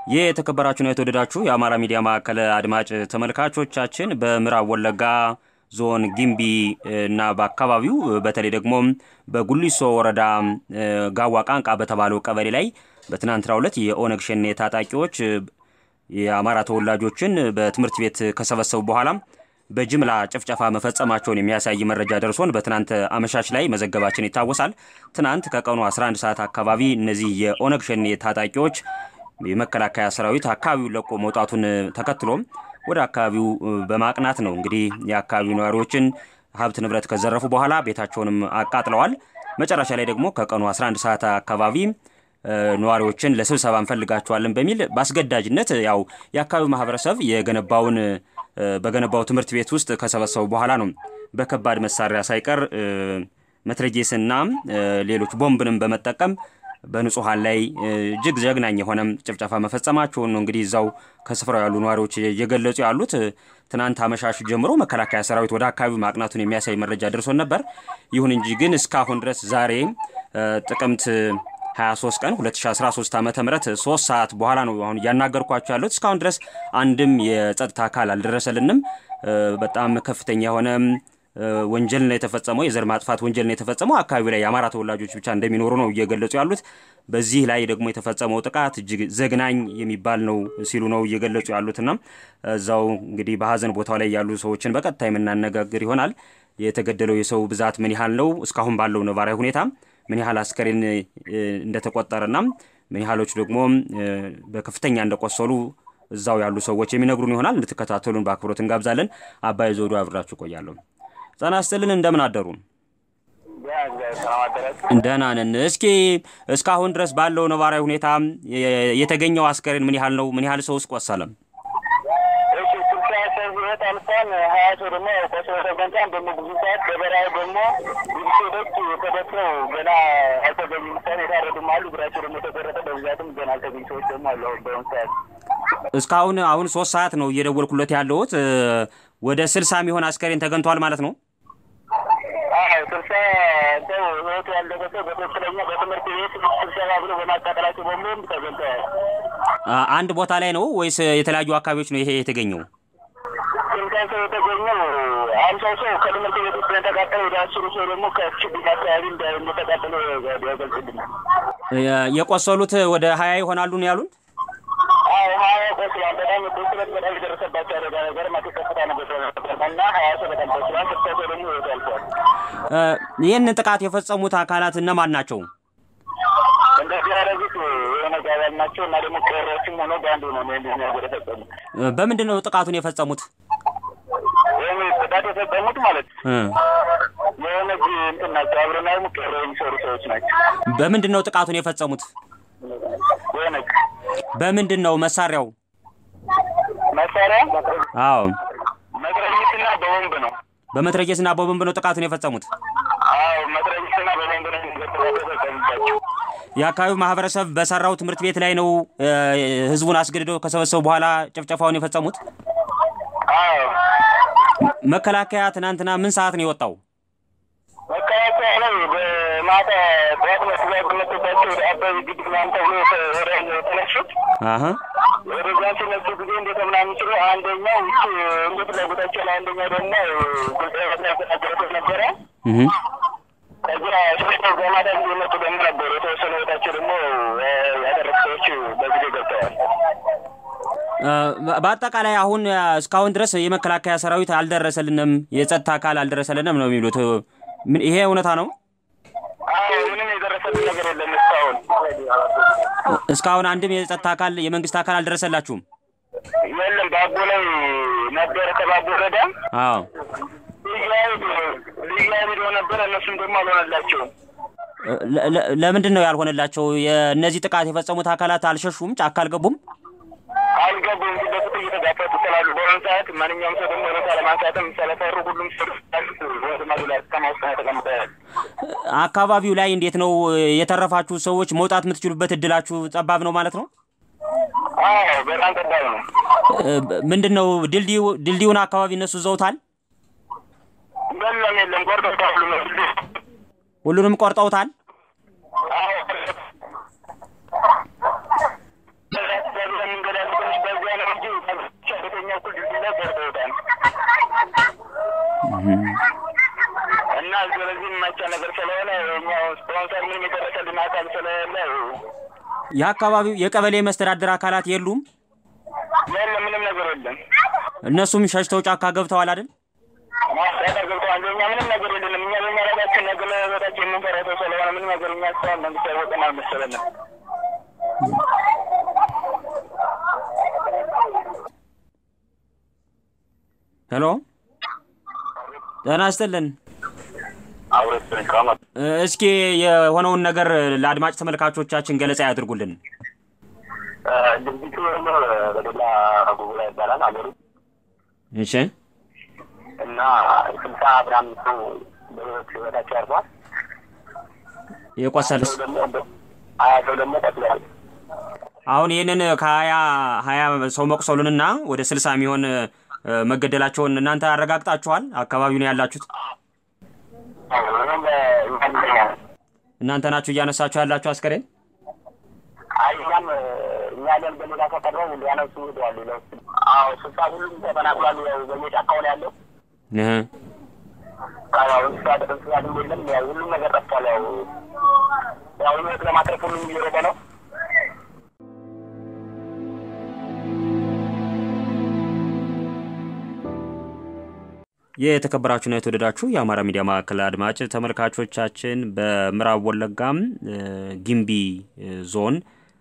ይህ የተከበራችሁና የተወደዳችሁ የአማራ ሚዲያ ማዕከል አድማጭ ተመልካቾቻችን በምዕራብ ወለጋ ዞን ጊምቢ እና በአካባቢው በተለይ ደግሞ በጉሊሶ ወረዳ ጋዋ ቃንቃ በተባለው ቀበሌ ላይ በትናንትናው ዕለት የኦነግ ሸኔ ታጣቂዎች የአማራ ተወላጆችን በትምህርት ቤት ከሰበሰቡ በኋላ በጅምላ ጭፍጨፋ መፈጸማቸውን የሚያሳይ መረጃ ደርሶን በትናንት አመሻሽ ላይ መዘገባችን ይታወሳል። ትናንት ከቀኑ 11 ሰዓት አካባቢ እነዚህ የኦነግ ሸኔ ታጣቂዎች የመከላከያ ሰራዊት አካባቢውን ለቆ መውጣቱን ተከትሎም ወደ አካባቢው በማቅናት ነው እንግዲህ የአካባቢው ነዋሪዎችን ሀብት ንብረት ከዘረፉ በኋላ ቤታቸውንም አቃጥለዋል። መጨረሻ ላይ ደግሞ ከቀኑ 11 ሰዓት አካባቢ ነዋሪዎችን ለስብሰባ እንፈልጋቸዋለን በሚል በአስገዳጅነት ያው የአካባቢው ማህበረሰብ የገነባውን በገነባው ትምህርት ቤት ውስጥ ከሰበሰቡ በኋላ ነው በከባድ መሳሪያ ሳይቀር መትረጌስና ሌሎች ቦምብንም በመጠቀም በንጹሐን ላይ እጅግ ዘግናኝ የሆነ ጭፍጨፋ መፈጸማቸውን ነው እንግዲህ እዛው ከስፍራው ያሉ ነዋሪዎች እየገለጹ ያሉት። ትናንት አመሻሹ ጀምሮ መከላከያ ሰራዊት ወደ አካባቢው ማቅናቱን የሚያሳይ መረጃ ደርሶን ነበር። ይሁን እንጂ ግን እስካሁን ድረስ ዛሬ ጥቅምት 23 ቀን 2013 ዓ ም ሶስት ሰዓት በኋላ ነው አሁን እያናገርኳቸው ያሉት። እስካሁን ድረስ አንድም የጸጥታ አካል አልደረሰልንም። በጣም ከፍተኛ የሆነ ወንጀል ነው የተፈጸመው። የዘር ማጥፋት ወንጀል ነው የተፈጸመው። አካባቢ ላይ የአማራ ተወላጆች ብቻ እንደሚኖሩ ነው እየገለጹ ያሉት። በዚህ ላይ ደግሞ የተፈጸመው ጥቃት እጅግ ዘግናኝ የሚባል ነው ሲሉ ነው እየገለጹ ያሉትና እዛው እንግዲህ በሀዘን ቦታው ላይ ያሉ ሰዎችን በቀጥታ የምናነጋግር ይሆናል። የተገደለው የሰው ብዛት ምን ያህል ነው? እስካሁን ባለው ነባራዊ ሁኔታ ምን ያህል አስከሬን እንደተቆጠረና ምን ያህሎች ደግሞ በከፍተኛ እንደቆሰሉ እዛው ያሉ ሰዎች የሚነግሩን ይሆናል። እንድትከታተሉን በአክብሮት እንጋብዛለን። አባይ ዘውዱ አብራችሁ ቆያለሁ። ጤና ይስጥልን። እንደምን አደሩ? ደህና ነን። እስኪ እስካሁን ድረስ ባለው ነባራዊ ሁኔታ የተገኘው አስከሬን ምን ያህል ነው? ምን ያህል ሰውስ ቆሰለም? ህይወት አልፏል። ሀያ ሰው ደግሞ ቆስሎ ተገኝቷል። ደግሞ ብዙ ሰዓት በበረሃ ደግሞ ብዙ ሴቶች ተደፍረው ገና አልተገኙ ምሳሌ የታረዱም አሉ። እግራቸው ደግሞ የተቆረጠ በብዛትም ገና አልተገኙ ሰዎች ደግሞ አሉ። አሁን በአሁኑ ሰዓት እስካሁን አሁን ሶስት ሰዓት ነው እየደወልኩለት ያለሁት ወደ ስልሳ የሚሆን አስከሬን ተገኝቷል ማለት ነው። ስልሳ ሰው ህይወቱ ያለፈ ሰው በትክክለኛ በትምህርት ቤት ስብሰባ ብሎ በማቃጠላቸው በሙሉም ተገኝተዋል። አንድ ቦታ ላይ ነው ወይስ የተለያዩ አካባቢዎች ነው ይሄ የተገኘው? ስልሳ ሰው የተገኘው አምሳው ሰው ከትምህርት ቤት ውስጥ የተቃጠለ ወደ አስሩ ሰው ደግሞ ከችግኝ አካባቢ እንደተቃጠለ ያገልጽልናል። የቆሰሉት ወደ ሀያ ይሆናሉ ነው ያሉን። አዎ ሀያ ቆስሏል። በጣም ቁስለት በጣም የደረሰባቸው አደጋ ነገር ማቴ ከፍታ ነገር እና ሀያ ሰው በጣም ቆስሏል። ስልሳ ሰው ደግሞ ህይወቱ አልፏል። ይህንን ጥቃት የፈጸሙት አካላት እነማን ናቸው? እንደዚህ ያደረጉት የሆነ ጋባል ናቸው እና ደግሞ ቀሮችም ሆኖ በአንዱ ነው እንደዚህ ነገር የፈጸሙት። በምንድን ነው ጥቃቱን የፈጸሙት? ወይም ጥቃት የፈጸሙት ማለት የሆነ እንትን ናቸው አብረና ደግሞ ቀሮ የሚሰሩ ሰዎች ናቸው። በምንድን ነው ጥቃቱን የፈጸሙት? የሆነ በምንድን ነው መሳሪያው? መሳሪያ አዎ መትረጊስና በቦምብ ነው። በመትረየስና በቦምብ ነው ጥቃቱን የፈጸሙት። አዎ መትረጊስና በቦምብ ነው የተፈጸሙባቸው። የአካባቢው ማህበረሰብ በሰራው ትምህርት ቤት ላይ ነው ህዝቡን አስገድደው ከሰበሰቡ በኋላ ጭፍጨፋውን የፈጸሙት። አዎ መከላከያ ትናንትና ምን ሰዓት ነው የወጣው? መከላከያ ላይ በማታ ጠዋት መስሪያ በመቶባቸው ወደ አባይ ግድብ ምናምን ተብሎ ወደ የተነሱት አሀ ወደዛ ሲነሱ ጊዜ እንዴት ምናምን ሲሉ አንደኛው ውጭ እንደ ፍላጎታቸው ላይ አንደኛው ደግሞ ጉዳይ ያስተናገረበት ነበረ። እህ ከዚያ ሶስተው በማታ ጊዜ መጡ ደግሞ ነበሩ። የተወሰኑ ቦታቸው ደግሞ ያደረጉ ሰዎች በጊዜ ገብተዋል። በአጠቃላይ አሁን እስካሁን ድረስ የመከላከያ ሰራዊት አልደረሰልንም፣ የጸጥታ አካል አልደረሰልንም ነው የሚሉት። ምን ይሄ እውነታ ነው? አዎ ምንም የደረሰልን ነገር የለም እስካሁን። እስካሁን አንድም የጸጥታ አካል የመንግስት አካል አልደረሰላችሁም? የለም ባቦ ላይ ነበረ ከባቦ ወረዳ አዎ ልዩ ኃይል ልዩ ኃይል ሄደው ነበረ። እነሱም ደግሞ አልሆነላቸውም። ለ- ለ- ለምንድን ነው ያልሆነላቸው? የእነዚህ ጥቃት የፈጸሙት አካላት አልሸሹም? ጫካ አልገቡም? አልገቡም። ፊት ለፊት እየተጋፈጡ ስላሉ በአሁኑ ሰዓት ማንኛውም ሰው ደግሞ ሬሳ ለማንሳትም ስለፈሩ ሁሉም ሰው ወደ ማዶላ ከተማ ውስጥ ነው ተቀምጠዋል። አካባቢው ላይ እንዴት ነው የተረፋችሁ ሰዎች መውጣት የምትችሉበት እድላችሁ ጠባብ ነው ማለት ነው? አዎ በጣም ጠባብ ነው። ምንድን ነው ድልድዩ ድልድዩን አካባቢ እነሱ ዘውታል? የለም የለም፣ ቆርጠው ሁሉ ነው ሁሉንም ቆርጠውታል? አዎ እና ስለዚህ የማይቻል ነገር ስለሆነ እኛ ስፖንሰር ምንም የደረሰልን አካል ስለሌለ የአካባቢው የቀበሌ መስተዳደር አካላት የሉም? የለም ምንም ነገር የለም። እነሱም ሸሽተው ጫካ ገብተዋል አይደል? ማስጠቀር ገብተዋል። እኛ ምንም ነገር የለንም። እኛ በሚያረጋችን ነገር ለህይወታችን የምንፈራ ሰው ስለሆነ ምንም ነገር እኛ እስካሁን መንግስት ያወቀን አልመሰለንም። ሄሎ ጤና ይስጥልን። አውረት ካማ እ፣ እስኪ የሆነውን ነገር ለአድማጭ ተመልካቾቻችን ገለጻ ያድርጉልን። ድርጊቱ በሌላ ጉጉላ ይባላል አገሩ እሺ እና ስልሳ ምናምን ሰው በህይወት ህይወታቸው ያርፏል። የቆሰልስ ሰው ደግሞ ሀያ ሰው ደግሞ ቆስለዋል። አሁን ይህንን ከሀያ ሀያ ሰው መቁሰሉንና ወደ ስልሳ የሚሆን እ፣ መገደላቸውን እናንተ አረጋግጣችኋል? አካባቢው ነው ያላችሁት? ምንም እኛም እናንተ ናችሁ እያነሳችሁ ያላችሁ አስከሬን? አይ እኛም እኛ ያለን በሌላ ተቀረው ሊያነሱ ሄደዋል። ሌላው አዎ ስልሳ ሁሉም ተፈናቅሏል። ያው በየጫካው ነው ያለው። እህ፣ ያው እንስሳት እንስሳትም የለም። ያው ሁሉም ነገር ጠፍቷል። ያው ያው ህይወት ለማትረፍ ሁሉም እየሮጠ ነው። የተከበራችሁና የተወደዳችሁ የአማራ ሚዲያ ማዕከል አድማጭ ተመልካቾቻችን በምዕራብ ወለጋም እ፣ ጊምቢ እ፣ ዞን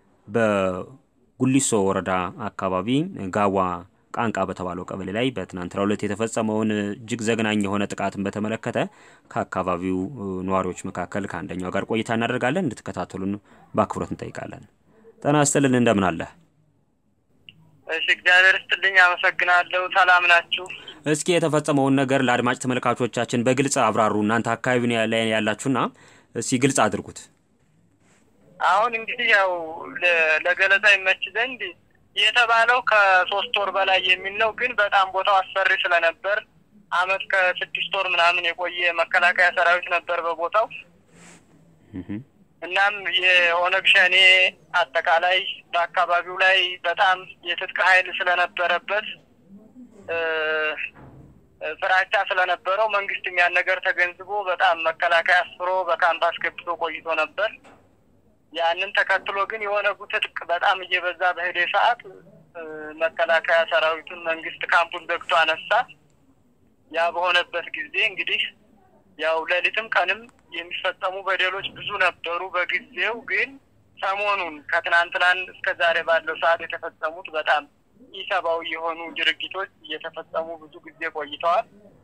በጉሊሶ ወረዳ አካባቢ ጋዋ ቃንቃ በተባለው ቀበሌ ላይ በትናንትናው ዕለት የተፈጸመውን እጅግ ዘግናኝ የሆነ ጥቃትን በተመለከተ ከአካባቢው እ፣ ነዋሪዎች መካከል ከአንደኛው ጋር ቆይታ እናደርጋለን። እንድትከታተሉን በአክብሮት እንጠይቃለን። ጤና ይስጥልን፣ እንደምን አለ? እሺ እግዚአብሔር ይስጥልኝ። አመሰግናለሁ። ሰላም ናችሁ? እስኪ የተፈጸመውን ነገር ለአድማጭ ተመልካቾቻችን በግልጽ አብራሩ። እናንተ አካባቢ ላይ ያላችሁና እስኪ ግልጽ አድርጉት። አሁን እንግዲህ ያው ለ- ለገለጻ ይመች ዘንድ የተባለው ከሶስት ወር በላይ የሚል ነው። ግን በጣም ቦታው አስፈሪ ስለነበር አመት ከስድስት ወር ምናምን የቆየ መከላከያ ሰራዊት ነበር በቦታው። እህ፣ እናም የኦነግ ሸኔ አጠቃላይ በአካባቢው ላይ በጣም የትጥቅ ኃይል ስለነበረበት እ፣ ፍራቻ ስለነበረው መንግስትም ያን ነገር ተገንዝቦ በጣም መከላከያ አስፍሮ በካምፕ አስገብቶ ቆይቶ ነበር። ያንን ተከትሎ ግን የኦነጉ ትጥቅ በጣም እየበዛ በሄደ ሰዓት እ፣ መከላከያ ሰራዊቱን መንግስት ካምፑን ዘግቶ አነሳ። ያ በሆነበት ጊዜ እንግዲህ ያው ሌሊትም ቀንም የሚፈጸሙ በደሎች ብዙ ነበሩ። በጊዜው ግን ሰሞኑን ከትናንትናን እስከ ዛሬ ባለው ሰዓት የተፈጸሙት በጣም ኢሰብአዊ የሆኑ ድርጊቶች እየተፈጸሙ ብዙ ጊዜ ቆይተዋል።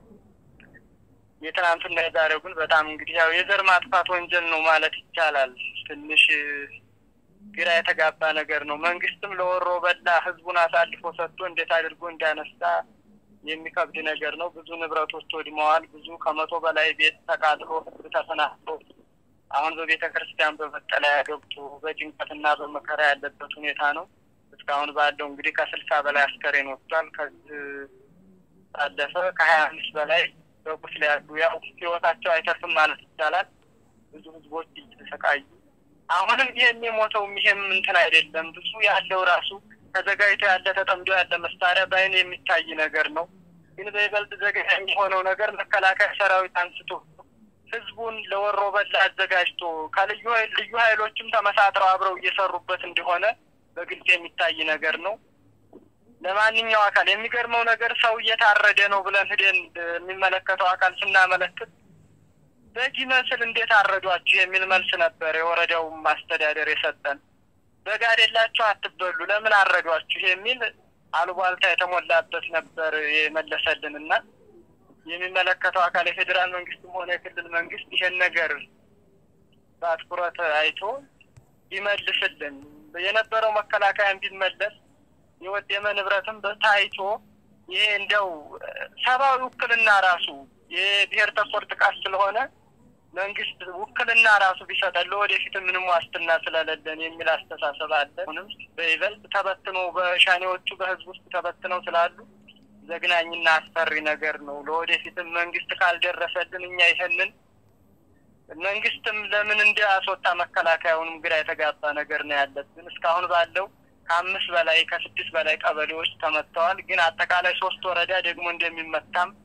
የትናንትና የዛሬው ግን በጣም እንግዲህ ያው የዘር ማጥፋት ወንጀል ነው ማለት ይቻላል። ትንሽ እ፣ ግራ የተጋባ ነገር ነው። መንግስትም ለወሮ በላ ህዝቡን አሳልፎ ሰጥቶ እንዴት አድርጎ እንዳነሳ የሚከብድ ነገር ነው። ብዙ ንብረቶች ወድመዋል። ብዙ ከመቶ በላይ ቤት ተቃጥሎ ህዝብ ተፈናቅሎ አሁን በቤተ ክርስቲያን በመጠለያ ገብቶ በጭንቀትና በመከራ ያለበት ሁኔታ ነው። እስካሁን ባለው እንግዲህ ከስልሳ በላይ አስከሬን ወጥቷል። ከዚህ ባለፈ ከሀያ አምስት በላይ በቁስል ያሉ ያው ህይወታቸው አይተርፍም ማለት ይቻላል። ብዙ ህዝቦች እየተሰቃዩ አሁንም ይሄም የሞተውም ይሄም እንትን አይደለም። ብዙ ያለው ራሱ ተዘጋጅቶ ያለ ተጠምዶ ያለ መሳሪያ በአይን የሚታይ ነገር ነው። ግን በይበልጥ ዘግናኝ የሆነው ነገር መከላከያ ሰራዊት አንስቶ ህዝቡን ለወሮ በላ አዘጋጅቶ ከልዩ ኃይል ልዩ ኃይሎችም ተመሳጥረው አብረው እየሰሩበት እንደሆነ በግልጽ የሚታይ ነገር ነው። ለማንኛው አካል የሚገርመው ነገር ሰው እየታረደ ነው ብለን ሂደን የሚመለከተው አካል ስናመለክት በግ ይመስል እንዴት አረዷችሁ የሚል መልስ ነበር የወረዳው ማስተዳደር የሰጠን። በግ አይደላችሁ አትበሉ፣ ለምን አረዷችሁ የሚል አሉባልታ የተሞላበት ነበር የመለሰልን እና የሚመለከተው አካል የፌዴራል መንግስትም ሆነ የክልል መንግስት ይሄን ነገር በአትኩረት አይቶ ቢመልስልን የነበረው መከላከያን ቢመለስ የወደመ ንብረትም ታይቶ ይሄ እንደው ሰብአዊ ውክልና ራሱ የብሔር ተኮር ጥቃት ስለሆነ መንግስት ውክልና ራሱ ቢሰጠን ለወደፊት ምንም ዋስትና ስለሌለን የሚል አስተሳሰብ አለ። አሁንም በይበልጥ ተበትኖ በሻኔዎቹ በህዝብ ውስጥ ተበትነው ስላሉ ዘግናኝና አስፈሪ ነገር ነው። ለወደፊትም መንግስት ካልደረሰልን እኛ ይሄንን መንግስትም ለምን እንዲያስወጣ መከላከያውንም ግራ የተጋባ ነገር ነው ያለብን። እስካሁን ባለው ከአምስት በላይ ከስድስት በላይ ቀበሌዎች ተመትተዋል። ግን አጠቃላይ ሶስት ወረዳ ደግሞ እንደሚመታም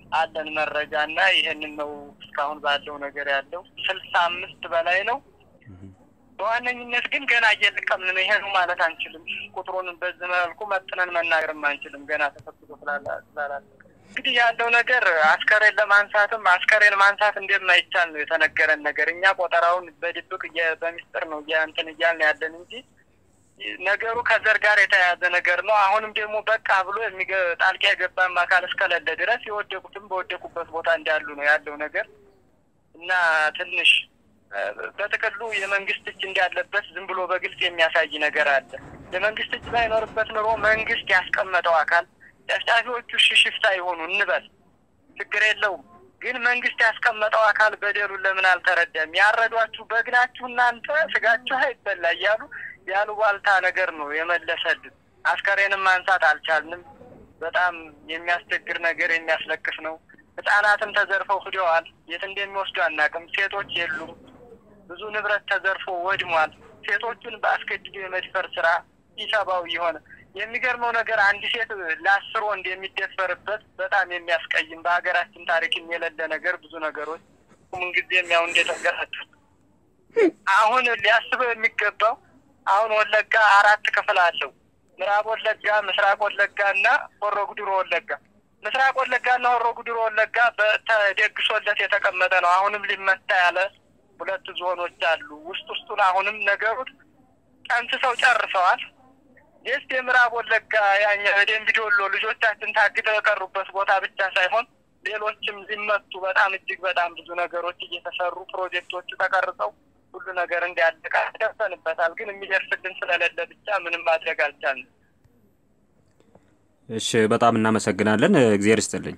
አለን መረጃ እና ይህንን ነው እስካሁን ባለው ነገር ያለው ስልሳ አምስት በላይ ነው። በዋነኝነት ግን ገና እየለቀምን ነው። ይሄ ነው ማለት አንችልም። ቁጥሩን በዚህ መልኩ መጥነን መናገርም አንችልም። ገና ተሰብስቦ ስላላለቀ እንግዲህ ያለው ነገር አስከሬን ለማንሳትም አስከሬን ማንሳት እንደማይቻል ነው የተነገረን ነገር። እኛ ቆጠራውን በድብቅ በሚስጥር ነው እንትን እያልን ያለን እንጂ ነገሩ ከዘር ጋር የተያያዘ ነገር ነው። አሁንም ደግሞ በቃ ብሎ ጣልቃ የገባም አካል እስከሌለ ድረስ የወደቁትም በወደቁበት ቦታ እንዳሉ ነው ያለው ነገር እና ትንሽ በጥቅሉ የመንግስት እጅ እንዳለበት ዝም ብሎ በግልጽ የሚያሳይ ነገር አለ። የመንግስት እጅ ባይኖርበት ኑሮ መንግስት ያስቀመጠው አካል ጨፍጫፊዎቹ ሽሽፍታ ይሆኑ እንበል ችግር የለውም። ግን መንግስት ያስቀመጠው አካል በደሉን ለምን አልተረዳም? ያረዷችሁ በግናችሁ እናንተ ስጋችሁ አይበላ እያሉ ያሉባልታ ነገር ነው የመለሰልን። አስከሬንም ማንሳት አልቻልንም። በጣም የሚያስቸግር ነገር የሚያስለቅስ ነው። ህጻናትም ተዘርፈው ሂደዋል። የት እንደሚወስዱ አናውቅም። ሴቶች የሉም። ብዙ ንብረት ተዘርፎ ወድሟል። ሴቶቹን በአስገድዶ የመድፈር ስራ ኢሰብአዊ የሆነ የሚገርመው ነገር አንድ ሴት ለአስር ወንድ የሚደፈርበት በጣም የሚያስቀይም በሀገራችን ታሪክም የሌለ ነገር ብዙ ነገሮች ምንጊዜም ያው እንደተንገራችሁ አሁን ሊያስበው የሚገባው አሁን ወለጋ አራት ክፍል አለው። ምዕራብ ወለጋ፣ ምስራቅ ወለጋ እና ሆሮ ጉድሮ ወለጋ። ምስራቅ ወለጋ እና ሆሮ ጉድሮ ወለጋ በተደግሶለት የተቀመጠ ነው። አሁንም ሊመታ ያለ ሁለት ዞኖች አሉ። ውስጥ ውስጡን አሁንም ነገሩት ጠንስሰው ጨርሰዋል። የስ የምዕራብ ወለጋ ያኛ በደንቢ ዶሎ ልጆቻችን ታግተው የቀሩበት ቦታ ብቻ ሳይሆን ሌሎችም ሊመቱ በጣም እጅግ በጣም ብዙ ነገሮች እየተሰሩ ፕሮጀክቶቹ ተቀርጸው ሁሉ ነገር እንዲያለቃ ደርሰንበታል። ግን የሚደርስልን ስለሌለ ብቻ ምንም ማድረግ አልቻልንም። እሺ፣ በጣም እናመሰግናለን። እግዚአብሔር ይስጥልኝ።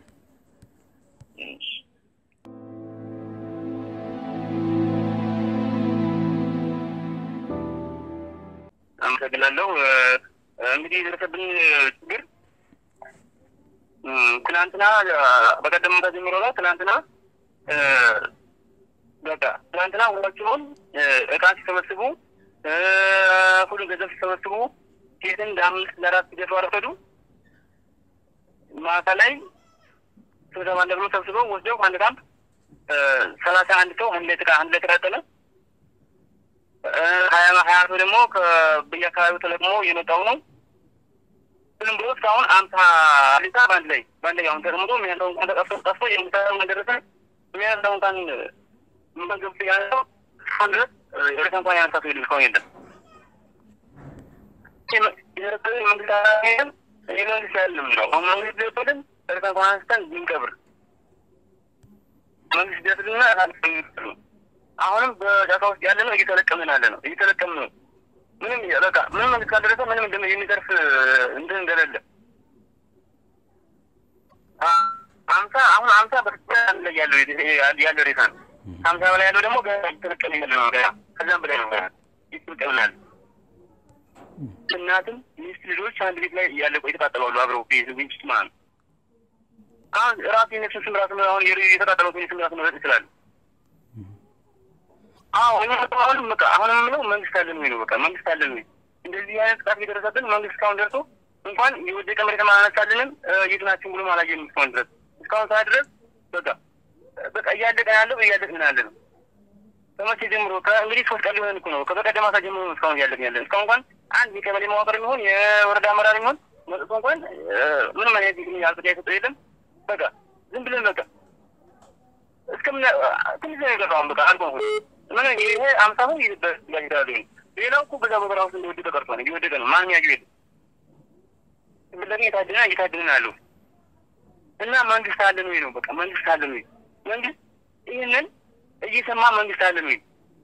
አመሰግናለሁ። እንግዲህ የደረሰብን ችግር ትናንትና በቀደም ተጀምሮ ነው። ትናንትና በቃ ትናንትና ሁላቸውን እቃ ሲሰበስቡ ሁሉ ገንዘብ ሲሰበስቡ ሴትን ለአምስት ለአራት ሲደፉ አረፈዱ። ማታ ላይ ስብሰባ አለ ብሎ ሰብስበው ወስደው አንድ ካምፕ ሰላሳ አንድ ሰው አንድ ላይ ጥቃ አንድ ላይ ተቃጠለ። ሀያ ሀያ ሰው ደግሞ በየአካባቢው ተለቅሞ እየመጣው ነው። ዝም ብሎ እስካሁን አምሳ ሊታ በአንድ ላይ በአንድ ላይ አሁን ተቀምጦ የሚያለው እንኳን ተጠፍቶ ጠፍቶ የሚሰራው እንደደረሰ የሚያለው እንኳን መገብ ያለው እስካሁን ድረስ ሬሳ እንኳን ያነሳ ሰው የለም። እስካሁን የለም። መንግስት አላለም የመንግስት ያለም ነው። አሁን መንግስት ሊወጥልን ሬሳ እንኳን አንስተን ብንቀብር መንግስት ደስልና አሁንም በጫካ ውስጥ ያለ ነው። እየተለቀምን ያለ ነው። እየተለቀምን ነው። ምንም በቃ ምንም መንግስት ካልደረሰ ምንም እንደ የሚተርፍ እንትን እንደሌለ አምሳ አሁን አምሳ በስልጣን ላይ ያለው ያለው ሬሳ ነው። ከአምሳ በላይ ያለው ደግሞ ገና እየተለቀምን ያለ ነው። ገና ከዛም በላይ ነው። ገና እየተለቀምን ያለ እናትም ሚስት ልጆች አንድ ቤት ላይ ያለቁ የተቃጠሉ አብረው ቤት ውስጥ ማለት ነው። አሁን ራሱ የነፍስ ስም ራሱ አሁን የተቃጠለው ስም ራሱ መረጥ ይችላል። አዎ እኛ አሁንም በቃ አሁንም የምለው መንግስት አለን ወይ ነው። በቃ መንግስት አለን ወይ እንደዚህ አይነት ጥቃት እየደረሰብን መንግስት እስካሁን ደርሶ እንኳን የወደቀ መሬት አላነሳልንም የት ናችሁ ብሎ አላየንም እስካሁን ድረስ እስካሁን ሰዓት ድረስ በቃ በቃ እያለቀን ያለው እያለቅን ያለ ነው። ከመቼ ጀምሮ ከእንግዲህ ሶስት ቀን ሊሆን እኮ ነው። ከበቀደም ማታ ጀምሮ ነው እስካሁን እያለቅን ያለን። እስካሁን እንኳን አንድ የቀበሌ መዋቅር የሚሆን የወረዳ አመራር የሚሆን መጥቶ እንኳን ምንም አይነት አልፈዳ የሰጠው የለም። በቃ ዝም ብለን በቃ እስከምን ትንሽ ነው የቀረው በቃ አልቆ ምን ይሄ አምሳ ሰው ይላሉ። ሌላው እኮ በዛ በበራ ውስጥ እንደወደቀ ቀርቷል። እየወደቀ ነው። ማንም ያየው የለም። ብለን እየታደና እየታደና ያለው እና መንግስት አለን ወይ ነው በቃ መንግስት አለን ወይ መንግስት ይህንን እየሰማ መንግስት አለን ወይ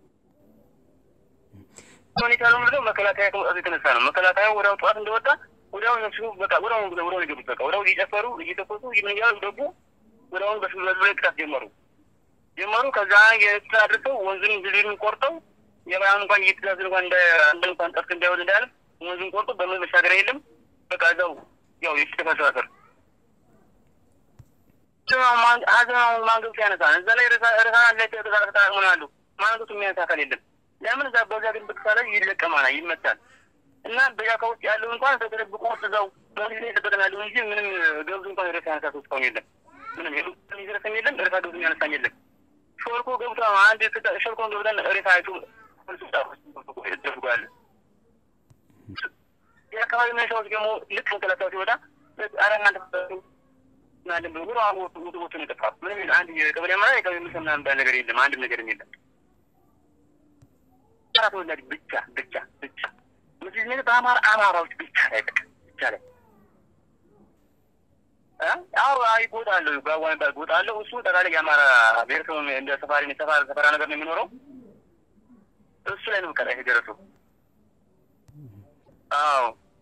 ሁኔታ ነው ምለው መከላከያ ከመውጣቱ የተነሳ ነው። መከላከያ ወዲያው ጠዋት እንደወጣ ወዲያው እነሱ በቃ ወዲያው ወዲያው የገቡት በቃ ወዲያው እየጨፈሩ እየተኮሱ ምን እያሉ ገቡ። ወዲያውን በስበዝ ላይ ጥቃት ጀመሩ ጀመሩ ከዛ የኤርትራ አድርሰው ወንዙን ድልድዩን ቆርጠው የባያን እንኳን እየተዛዝ እንኳን እንደ አንድ እንኳን ጠፍት እንዳይወድ እንዳለ ወንዙን ቆርጦ በምን መሻገሪያ የለም። በቃ እዛው ያው የተፈሳሰር ሀዘናውን ማንገብት ያነሳ እዛ ላይ ርሳ ላይ ተጠቃቅሞ ነው ያሉ ማንገቱ የሚያነሳ አካል የለም። ለምን እዛ በዛ ግን ብቅሳ ላይ ይለቀማና ይመታል እና በጫካ ውስጥ ያለው እንኳን ተደብቆ እዛው በጊዜ የጠበቀን ያለው እንጂ ምንም ገብዙ እንኳን ርሳ ያነሳ ሰው እስካሁን የለም ምንም የሚያነሳም የለም፣ ሬሳ ገብቶ የሚያነሳም የለም። ሾልኮ ገብቶ አንድ ሾልኮን ገብተን ሬሳ አይቶ ደርጓል። የአካባቢ መነሻዎች ደግሞ ልክ መከላከያ ሲወጣ ኧረ እናንተ ናለን ብሎ ብሎ አሁን ወጡ ወጡ ነው የጠፋ ምንም የለም። አንድ የቀበሌ አመራር የቀበሌ ምሰ ምናምን የሚባል ነገር የለም። አንድም ነገርም የለም። አራት ወላድ ብቻ ብቻ ብቻ ምስል ነገር በአማራ አማራዎች ብቻ ላይ በቃ ብቻ ላይ አዎ አይ ጎጥ አለው ጋዋ የሚባል ጎጥ አለው። እሱ ጠቃላይ የአማራ ብሔረሰብ እንደ ሰፋሪ ሰፋሪ ሰፈራ ነገር ነው የሚኖረው። እሱ ላይ ነው በቃ ላይ የደረሰው። አዎ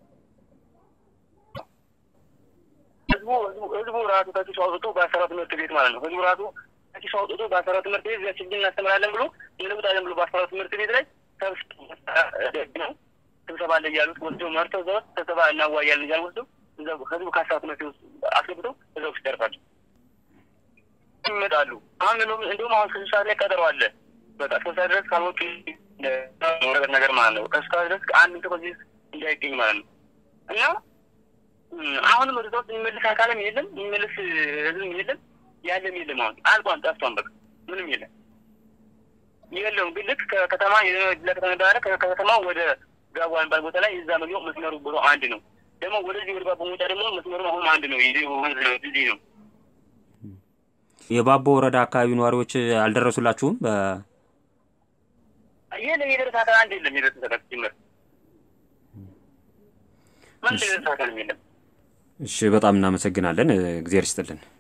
ህዝቡ ህዝቡ ራሱ ከኪሱ አውጥቶ በአስራ ትምህርት ቤት ማለት ነው። ህዝቡ ራሱ ከኪሱ አውጥቶ በአስራ ትምህርት ቤት ችግኝ እናስተምራለን ብሎ እንለውጣለን ብሎ በአስራ ትምህርት ቤት ላይ ነው ስብሰባ አለ እያሉት ወስደው መርተው እዛ ውስጥ ስብሰባ እናዋያለን እያሉ ወስደው ህዝቡ ከአስራ ትምህርት ቤት ውስጥ አስገብተው እዛ ውስጥ ይደርሳሉ ይመጣሉ። አሁን እንዲሁም አሁን ከስድስት ሰዓት ላይ ቀጠሮ አለ። በቃ እስከ ሰዓት ድረስ ካልወጡ ወረቀት ነገር ማለት ነው። እስከ ሰዓት ድረስ አንድ ሰው ከዚህ እንዳይገኝ ማለት ነው እና አሁንም ወደ ውስጥ የሚመልስ አካልም የለም፣ የሚመልስ ህዝብም የለም፣ ያለም የለም። አሁን አልቋን ጠፍቷን በቃ ምንም የለም የለውም። ግን ልክ ከከተማ ለከተማ ዳረ ከከተማ ወደ ጋዋ የሚባል ቦታ ላይ እዛ መግቢያው መስመሩ ብሎ አንድ ነው። ደግሞ ወደዚህ ወደ ባቦ መውጫ ደግሞ መስመሩ አሁን አንድ ነው። ይህ ወንዝ ነው፣ ድልድይ ነው። የባቦ ወረዳ አካባቢ ነዋሪዎች አልደረሱላችሁም? የለም የደረሰ አካል አንድ የለም። የደረሰ አካል ሲመር ምን የደረሰ አካልም የለም። እሺ፣ በጣም እናመሰግናለን። እግዚአብሔር ይስጥልን።